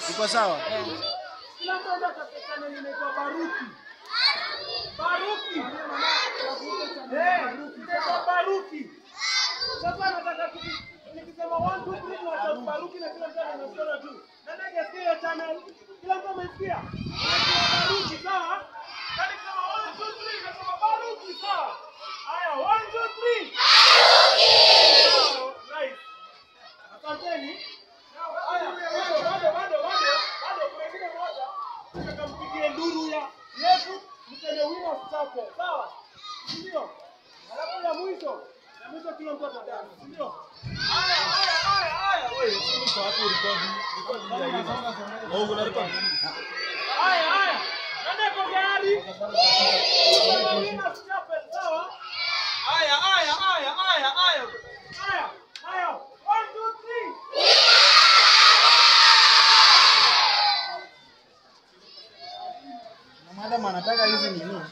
Iko sawa? Kila mtu anaweza katika neno inaitwa Baruki. Baruki. Eh, inaitwa Baruki. Sasa nataka tuki- nikisema 1 2 3 na sauti Baruki na kila mtu anasikia tu. Nani hajasikia hiyo channel? Kila mtu amesikia? Inaitwa Baruki, sawa? Kani kama 1 2 3 nasema Baruki, sawa? Haya, 1 2 3. Sawa, Nice. Asanteni. Haya, bado, bado, bado, bado, bado, kuna ingine moja. Nataka mpigie nduru ya Yesu mseme wina chake. Sawa? Ndio. Alafu ya mwisho, ya mwisho kila mtu atadani. Ndio. Haya, haya, haya, haya. Wewe, Iko hapo record. Record ya hivi. Oh, una record. haya, haya. Nani ako tayari? Mseme wina chapel, sawa? Haya, haya, haya, haya, haya. Haya, haya. One, two, three. Na madam anataka hizi nini?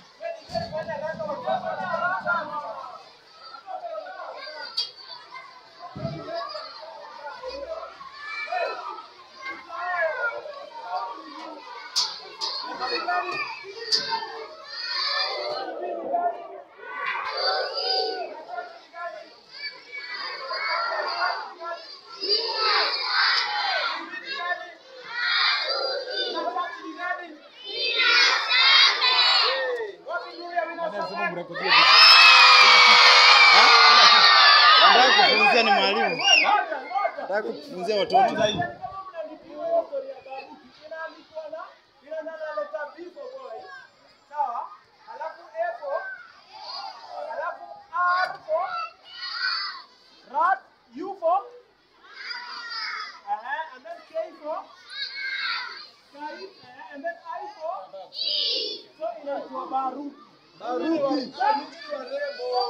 Madam sema mrekodie vitu. Ha? Nataka kufunzia ni mwalimu. Nataka kufunzia watoto. Baruki. Baruki.